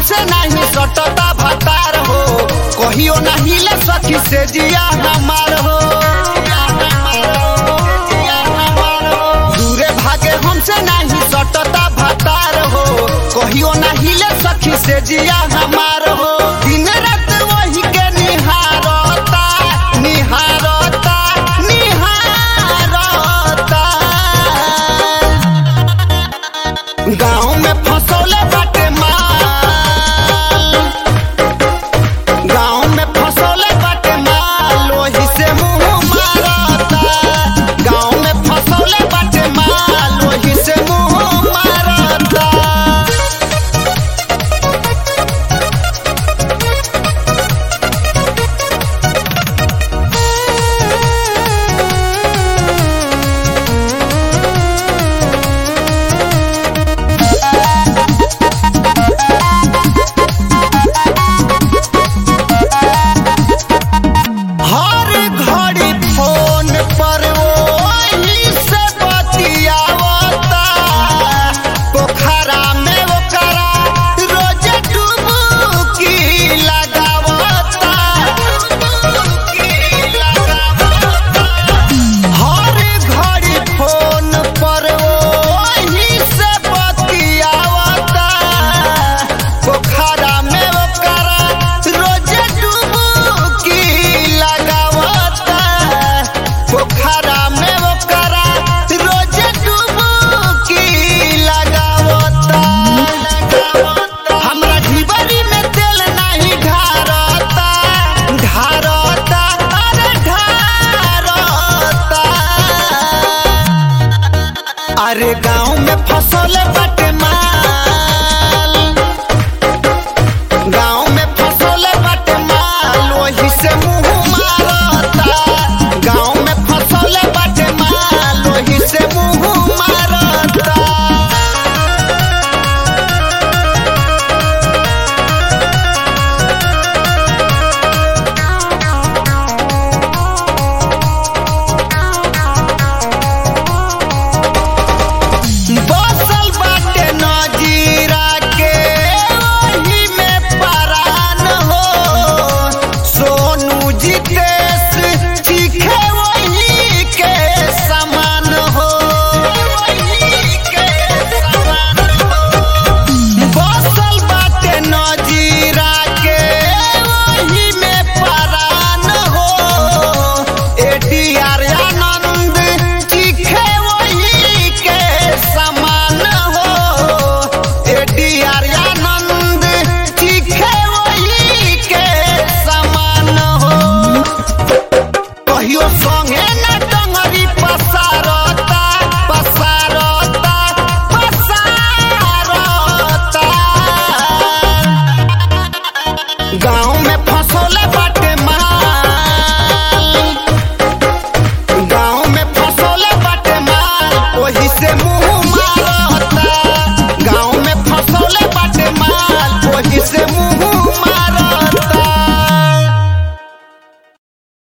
हमसे नहीं सटता भतार हो कहियो नहीं ले सखी से जिया हमार हो दूरे भागे हमसे नहीं सटता भतार हो कहियो नहीं ले सखी से जिया हमार हो दिन रात वही के निहारता निहारता निहारता गाँव में फसौले बाटे माल गाँव में फसौले बाटे माल ओही से मुंह मारता गाँव में फसौले बाटे माल ओही से मुंह मारता हर घड़ी फोन पर वही से बतियावता पोखरा में ओकरा रोज डुबकी लगावता डुबकी लगावता हर घड़ी फोन पर वही से बतियावता पोखरा में ओकरा रोज डुबकी लगावता पोखरा में ओकरा रोज डुबकी लगावता हमरा ढिबरी में तेल नहीं ढारता ढारता अरे ढारता अरे गाँव में फसल बाटे माल